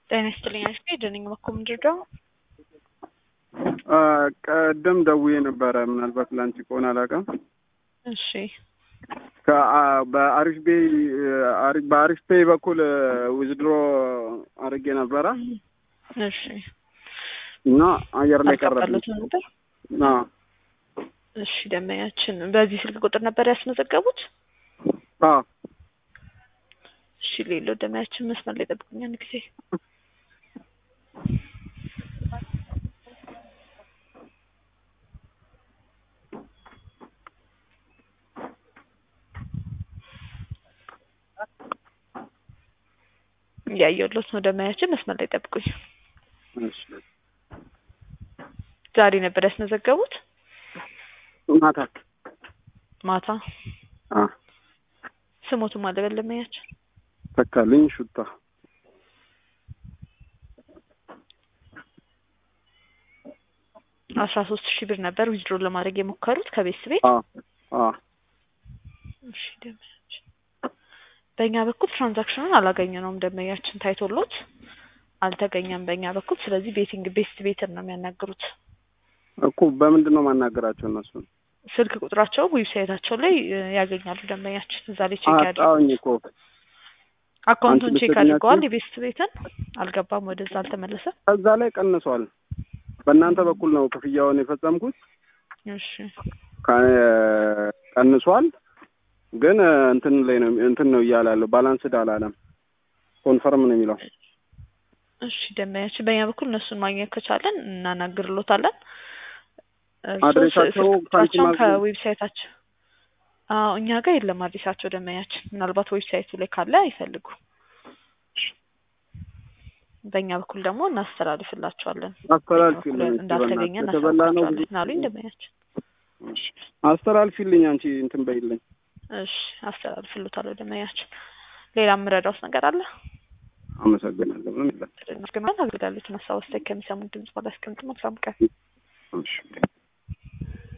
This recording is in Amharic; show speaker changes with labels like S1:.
S1: ጤና ይስጥልኝ አሽቴ ደነኝ መኮ ምንድርዳው
S2: ቀደም ደውዬ ነበረ። ምናልባት ላንቺ ከሆነ አላውቅም።
S1: እሺ
S2: በአሪፍ ቤ በአሪፍ ፔይ በኩል ዊዝድሮ አድርጌ ነበረ
S1: እሺ
S2: እና አየር ላይ ቀረብኝ።
S1: አልገባለትም ነበር።
S2: አዎ
S1: እሺ ደመኛችን በዚህ ስልክ ቁጥር ነበር ያስመዘገቡት?
S2: አዎ
S1: እሺ ሌሎ ደመያችን መስመር ላይ ጠብቁኝ አንድ ጊዜ እያየሁሎት ነው። ደመያችን መስመር ላይ ጠብቁኝ።
S2: እሺ
S1: ዛሬ ነበር ያስመዘገቡት?
S2: ማታ
S1: ማታ
S2: አ
S1: ስሞቱም አለ በል ደመያችን
S2: ተካልኝ ሹታ
S1: አስራ ሶስት ሺህ ብር ነበር ዊዝድሮ ለማድረግ የሞከሩት ከቤት ቤት።
S2: አ አ
S1: እሺ ደመያችን በእኛ በኩል ትራንዛክሽኑን አላገኘነውም። ደመያችን ታይቶሎት አልተገኘም በእኛ በኩል። ስለዚህ ቤቲንግ ቤስት ቤትን ነው የሚያናግሩት።
S2: እኮ በምንድን ነው ማናገራቸው እነሱን?
S1: ስልክ ቁጥራቸው ዌብሳይታቸው ላይ እ, ያገኛሉ። ደንበኛችን እዛ ላይ ቼክ ያድርጉ።
S2: አጣሁኝ እኮ
S1: አካውንቱን
S2: አንቺ
S1: ቼክ
S2: ብትገኛቸው?
S1: አድርገዋል። የቤስት ቤትን አልገባም፣ ወደዛ አልተመለሰም።
S2: እዛ ላይ ቀንሷል። በእናንተ በኩል ነው ክፍያውን የፈጸምኩት።
S1: እሺ
S2: ከ- ቀንሷል ግን እ, እንትን ላይ ነው እንትን ነው እያለ ያለው ባላንስድ አላለም። ኮንፈርም ነው የሚለው።
S1: እሺ ደንበኛችን በእኛ በኩል እነሱን ማግኘት ከቻለን እናናግርሎታለን። እርስዎ
S2: አድሬሳቸው
S1: ስልክ ቁጥራቸውን
S2: ከአንቺ ማግኘት-
S1: ከዌብሳይታቸው አዎ እኛ ጋር የለም አዲሳቸው ደንበኛችን። ምናልባት ዌብሳይቱ ላይ ካለ አይፈልጉ። በእኛ በኩል ደግሞ እናስተላልፍላቸዋለን።
S2: አስተላልፊልኝ እስኪ
S1: እንዳልተገኘ
S2: በእናትሽ። የተበላ ነው
S1: እናሳውቃቸዋለን አሉኝ ደንበኛችን።
S2: እሺ። አስተላልፊልኝ አንቺ እንትን በይልኝ።
S1: እሺ አስተላልፍልዎታለሁ ደንበኛችን። ሌላ የምረዳውት ነገር አለ?
S2: አመሰግናለሁ። ምንም የለም።
S1: ግን አገልጋሎትን ሀሳብ አስተያየት ከሚሰሙት ድምጽ በላይ አስቀምጡ። መልካም ቀን።
S2: እሺ